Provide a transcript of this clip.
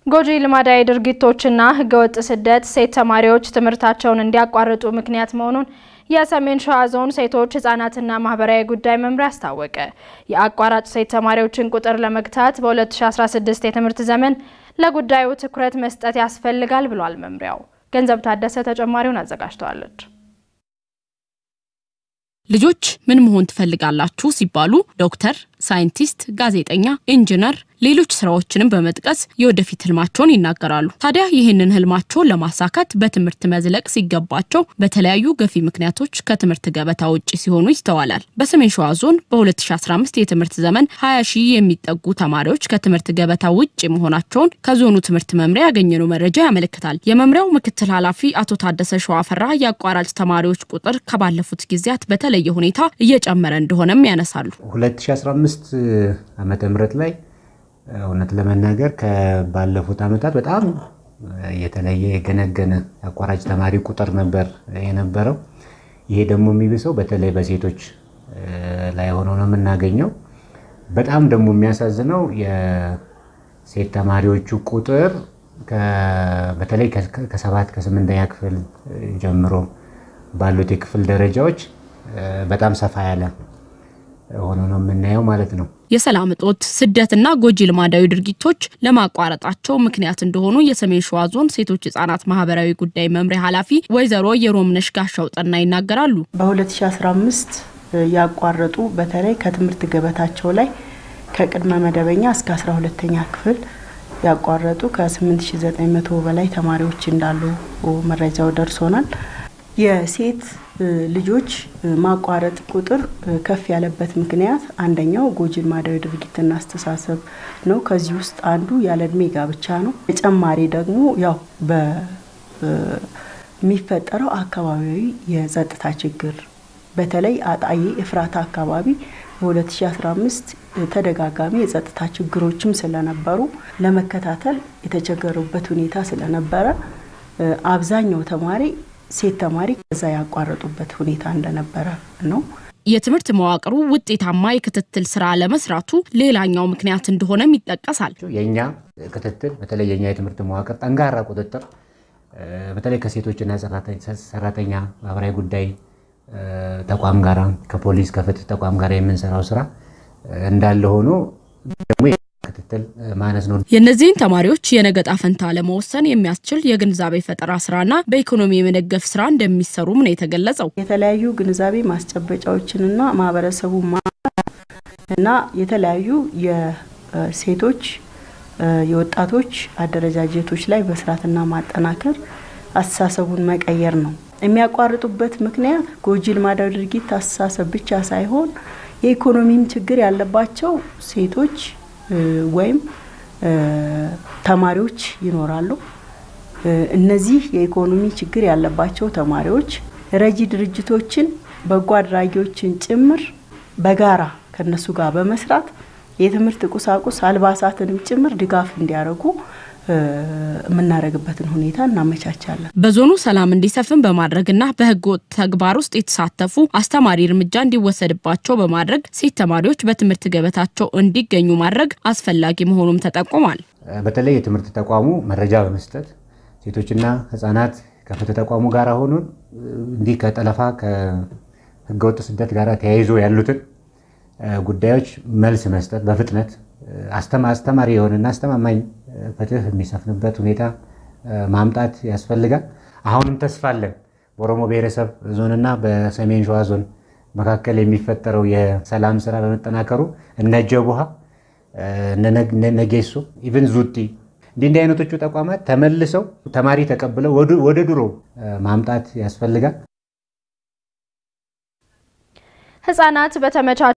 ጎጂ ልማዳዊ ድርጊቶችና ህገወጥ ስደት ሴት ተማሪዎች ትምህርታቸውን እንዲያቋርጡ ምክንያት መሆኑን የሰሜን ሸዋ ዞን ሴቶች ህጻናትና ማህበራዊ ጉዳይ መምሪያ አስታወቀ። የአቋራጭ ሴት ተማሪዎችን ቁጥር ለመግታት በ2016 የትምህርት ዘመን ለጉዳዩ ትኩረት መስጠት ያስፈልጋል ብሏል መምሪያው። ገንዘብ ታደሰ ተጨማሪውን አዘጋጅተዋለች። ልጆች ምን መሆን ትፈልጋላችሁ ሲባሉ ዶክተር፣ ሳይንቲስት፣ ጋዜጠኛ፣ ኢንጂነር፣ ሌሎች ስራዎችንም በመጥቀስ የወደፊት ህልማቸውን ይናገራሉ። ታዲያ ይህንን ህልማቸውን ለማሳካት በትምህርት መዝለቅ ሲገባቸው በተለያዩ ገፊ ምክንያቶች ከትምህርት ገበታ ውጭ ሲሆኑ ይስተዋላል። በሰሜን ሸዋ ዞን በ2015 የትምህርት ዘመን 20 ሺህ የሚጠጉ ተማሪዎች ከትምህርት ገበታ ውጭ መሆናቸውን ከዞኑ ትምህርት መምሪያ ያገኘነው መረጃ ያመለክታል። የመምሪያው ምክትል ኃላፊ አቶ ታደሰ ሸዋፈራ የአቋራጭ ተማሪዎች ቁጥር ከባለፉት ጊዜያት በተለየ ሁኔታ እየጨመረ እንደሆነም ያነሳሉ። 2015 ዓመተ ምህረት ላይ እውነት ለመናገር ከባለፉት ዓመታት በጣም የተለየ የገነገነ አቋራጭ ተማሪ ቁጥር ነበር የነበረው። ይሄ ደግሞ የሚብሰው በተለይ በሴቶች ላይ ሆኖ ነው የምናገኘው። በጣም ደግሞ የሚያሳዝነው የሴት ተማሪዎቹ ቁጥር በተለይ ከሰባት ከስምንተኛ ክፍል ጀምሮ ባሉት የክፍል ደረጃዎች በጣም ሰፋ ያለ ሆኖ ነው የምናየው ማለት ነው። የሰላም እጦት፣ ስደትና ጎጂ ልማዳዊ ድርጊቶች ለማቋረጣቸው ምክንያት እንደሆኑ የሰሜን ሸዋ ዞን ሴቶች ህጻናት ማህበራዊ ጉዳይ መምሪያ ኃላፊ ወይዘሮ የሮምነሽ ጋሻው ጠና ይናገራሉ። በ2015 ያቋረጡ በተለይ ከትምህርት ገበታቸው ላይ ከቅድመ መደበኛ እስከ 12ተኛ ክፍል ያቋረጡ ከ8900 በላይ ተማሪዎች እንዳሉ መረጃው ደርሶናል። የሴት ልጆች ማቋረጥ ቁጥር ከፍ ያለበት ምክንያት አንደኛው ጎጂ ልማዳዊ ድርጊትና አስተሳሰብ ነው። ከዚህ ውስጥ አንዱ ያለ እድሜ ጋብቻ ነው። ተጨማሪ ደግሞ ያው በሚፈጠረው አካባቢያዊ የጸጥታ ችግር በተለይ አጣዬ ኤፍራታ አካባቢ በ2015 ተደጋጋሚ የጸጥታ ችግሮችም ስለነበሩ ለመከታተል የተቸገሩበት ሁኔታ ስለነበረ አብዛኛው ተማሪ ሴት ተማሪ ከዛ ያቋረጡበት ሁኔታ እንደነበረ ነው። የትምህርት መዋቅሩ ውጤታማ የክትትል ስራ ለመስራቱ ሌላኛው ምክንያት እንደሆነም ይጠቀሳል። የእኛ ክትትል በተለይ የእኛ የትምህርት መዋቅር ጠንካራ ቁጥጥር በተለይ ከሴቶችና ሰራተኛ ማህበራዊ ጉዳይ ተቋም ጋራ ከፖሊስ ከፍትህ ተቋም ጋር የምንሰራው ስራ እንዳለ ሆኖ ደግሞ ክትትል ማነስ ነው። የእነዚህን ተማሪዎች የነገ ዕጣ ፈንታ ለመወሰን የሚያስችል የግንዛቤ ፈጠራ ስራና በኢኮኖሚ የመደገፍ ስራ እንደሚሰሩም ነው የተገለጸው። የተለያዩ ግንዛቤ ማስጨበጫዎችንና ማህበረሰቡ እና የተለያዩ የሴቶች የወጣቶች አደረጃጀቶች ላይ መስራትና ማጠናከር አስተሳሰቡን መቀየር ነው። የሚያቋርጡበት ምክንያት ጎጂ ልማዳዊ ድርጊት አስተሳሰብ ብቻ ሳይሆን የኢኮኖሚም ችግር ያለባቸው ሴቶች ወይም ተማሪዎች ይኖራሉ። እነዚህ የኢኮኖሚ ችግር ያለባቸው ተማሪዎች ረጂ ድርጅቶችን፣ በጎ አድራጊዎችን ጭምር በጋራ ከነሱ ጋር በመስራት የትምህርት ቁሳቁስ አልባሳትንም ጭምር ድጋፍ እንዲያደርጉ የምናደርግበትን ሁኔታ እናመቻቻለን። በዞኑ ሰላም እንዲሰፍን በማድረግና በሕገ ወጥ ተግባር ውስጥ የተሳተፉ አስተማሪ እርምጃ እንዲወሰድባቸው በማድረግ ሴት ተማሪዎች በትምህርት ገበታቸው እንዲገኙ ማድረግ አስፈላጊ መሆኑም ተጠቁሟል። በተለይ የትምህርት ተቋሙ መረጃ በመስጠት ሴቶችና ሕጻናት ከፍትህ ተቋሙ ጋር ሆኖ እንዲህ ከጠለፋ ከሕገወጥ ስደት ጋር ተያይዞ ያሉትን ጉዳዮች መልስ መስጠት በፍጥነት አስተማሪ የሆነና አስተማማኝ ፍትህ የሚሰፍንበት ሁኔታ ማምጣት ያስፈልጋል። አሁንም ተስፋ አለን። በኦሮሞ ብሔረሰብ ዞንና በሰሜን ሸዋ ዞን መካከል የሚፈጠረው የሰላም ስራ በመጠናከሩ እነ ጀቡሃ እነ ነጌሶ ኢቭን ዙቲ እንዲህ እንዲህ አይነቶቹ ተቋማት ተመልሰው ተማሪ ተቀብለው ወደ ድሮ ማምጣት ያስፈልጋል። ህጻናት በተመቻ